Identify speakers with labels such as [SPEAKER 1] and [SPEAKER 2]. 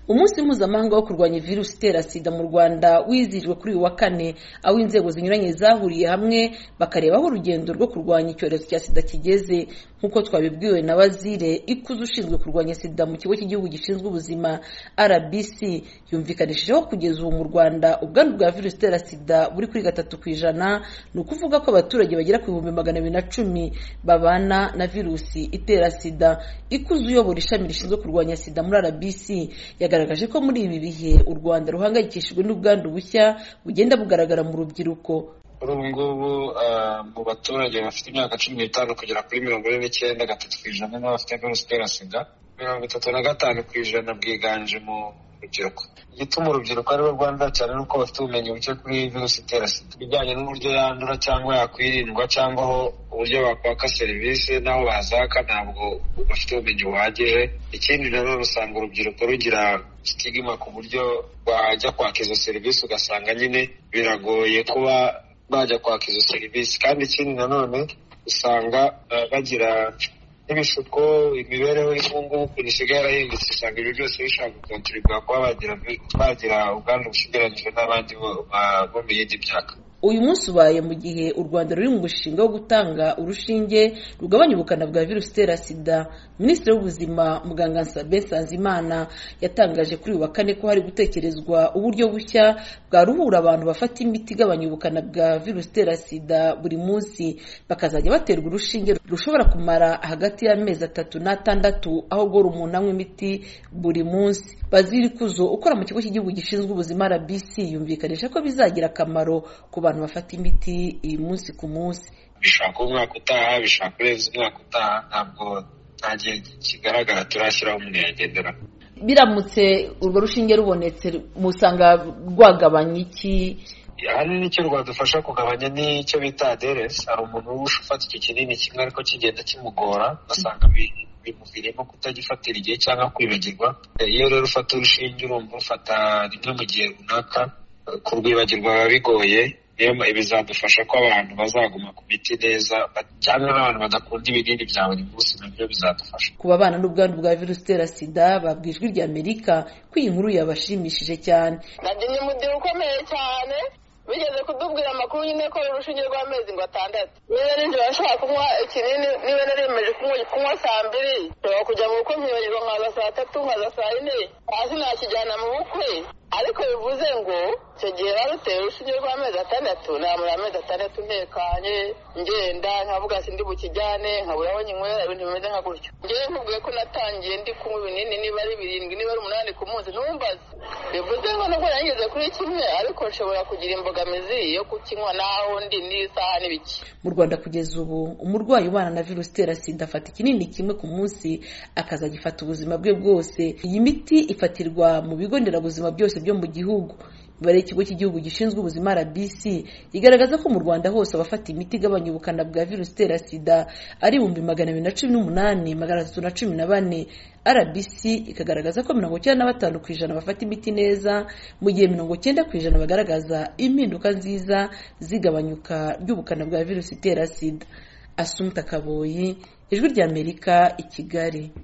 [SPEAKER 1] umunsi mpuzamahanga wo kurwanya virusi itera sida mu rwanda wizihijwe kuri uyu wa kane aho inzego zinyuranye zahuriye hamwe bakareba aho urugendo rwo kurwanya icyorezo cya sida kigeze nk'uko twabibwiwe na wazire ikuze ushinzwe kurwanya sida mu kigo cy'igihugu gishinzwe ubuzima rbc yumvikanishijeho kugeza ubu mu rwanda ubwandu bwa virusi itera sida buri kuri gatatu ku ijana ni ukuvuga ko abaturage bagera ku bihumbi magana abiri na cumi babana na virusi itera sida ikuze uyobora ishami rishinzwe kurwanya sida muri rbc yagaragaje ko muri ibi bihe u rwanda ruhangayikishijwe n'ubwandu bushya bugenda bugaragara mu rubyiruko
[SPEAKER 2] kuri ubu ngubu mu baturage bafite imyaka cumi n'itanu kugera kuri mirongo ine n'icyenda gatatu ku ijana nibo bafite virusi itera sida mirongo itatu na gatanu ku ijana bwiganje mu rubyiruko igituma urubyiruko aribo rwanda cyane ni uko bafite ubumenyi buke kuri virusi itera sida ibijyanye n'uburyo yandura cyangwa yakwirindwa cyangwa aho uburyo bakwaka serivisi n'aho bazaka ntabwo bafite ubumenyi buhagije ikindi nanone usanga urubyiruko rugira sitigima ku buryo wajya kwaka izo serivisi ugasanga nyine biragoye kuba bajya kwaka izo serivisi kandi ikindi nanone usanga bagira n'ibishuko imibereho y'ubungubu ukuntu isigaye yarahindutse usanga ibyo byose bishobora gukontoribwa kuba bagira ubwandu busigaranyije n'abandi bo mu yindi myaka
[SPEAKER 1] uyu munsi ubaye mu gihe u rwanda ruri mu mushinga wo gutanga urushinge rugabanya ubukana bwa virusi itera sida minisitiri w'ubuzima muganga nsabe nsanzimana yatangaje kuri uyu wa kane ko hari gutekerezwa uburyo bushya bwaruhura abantu bafata imiti igabanya ubukana bwa virusi itera sida buri munsi bakazajya baterwa urushinge rushobora kumara hagati y'amezi atatu n'atandatu aho guhora umuntu anywa imiti buri munsi baziri kuzo ukora mu kigo cy'igihugu gishinzwe ubuzima rbc yumvikanisha ko bizagira akamaro ku bantu bafata imiti iyi munsi ku munsi
[SPEAKER 2] bishobora kuba umwaka utaha bishobora kurenza umwaka utaha ntabwo nta gihe kigaragara turashyiraho umuntu yagendera
[SPEAKER 1] biramutse urwo rushinge rubonetse musanga rwagabanya iki
[SPEAKER 2] ahanini icyo rwadufasha kugabanya ni icyo bita aderesi hari umuntu uba ufata icyo kinini kimwe ariko kigenda kimugora ugasanga bimuviriyemo kutagifatira igihe cyangwa kwibagirwa iyo rero ufata urushinge urumva ufata rimwe mu gihe runaka kurwibagirwa biba bigoye bizadufasha ko abantu bazaguma ku miti neza cyangwa n'abantu badakunda ibinini bya buri munsi nabyo bizadufasha
[SPEAKER 1] ku babana n'ubwandu bwa virusi itera sida babwa ijwi rya amerika ko iyi nkuru yabashimishije cyane
[SPEAKER 3] nagize umubyibuho ukomeye cyane bigeze kudubwira amakuru nyine ko urushinge rw'amezi ngo atandatu niba nijoro ashobora kunywa ikinini niba naremeje kunywa saa mbiri nshobora kujya mu bukwe nkibagirwa nkaza saa tatu nkaza saa yine hasi nakijyana mu bukwe ariko bivuze ngo icyo gihe wari uteye urushinge rw'amezi atandatu namara amezi atandatu ntekanye ngenda nkavuga sindi bukijyane nkabura aho nyinywera ibintu bimeze nka gutyo ngewe nkubwiye ko natangiye ndi kunywa ibinini niba ari birindwi niba ari umunani ku munsi ntumbaze bivuze ngo nubwo nageze kuri kimwe ariko nshobora kugira imbogamizi yo kukinywa n'aho ndi n'isaha n'ibiki
[SPEAKER 1] mu rwanda kugeza ubu umurwayi ubana na virusi itera sida afata ikinini kimwe ku munsi akazagifata ubuzima bwe bwose iyi miti ifatirwa mu bigo nderabuzima byose byo mu gihugu imibare y'ikigo cy'igihugu gishinzwe ubuzima rbc igaragaza ko mu rwanda hose abafata imiti igabanya ubukana bwa virusi itera sida ari ibihumbi magana abiri na cumi n'umunani magana atatu na cumi na bane rbc ikagaragaza ko mirongo icyenda na batanu ku ijana bafata imiti neza mu gihe mirongo icyenda ku ijana bagaragaza impinduka nziza zigabanyuka ry'ubukana bwa virusi itera sida asumta kaboyi ijwi ry'amerika i kigali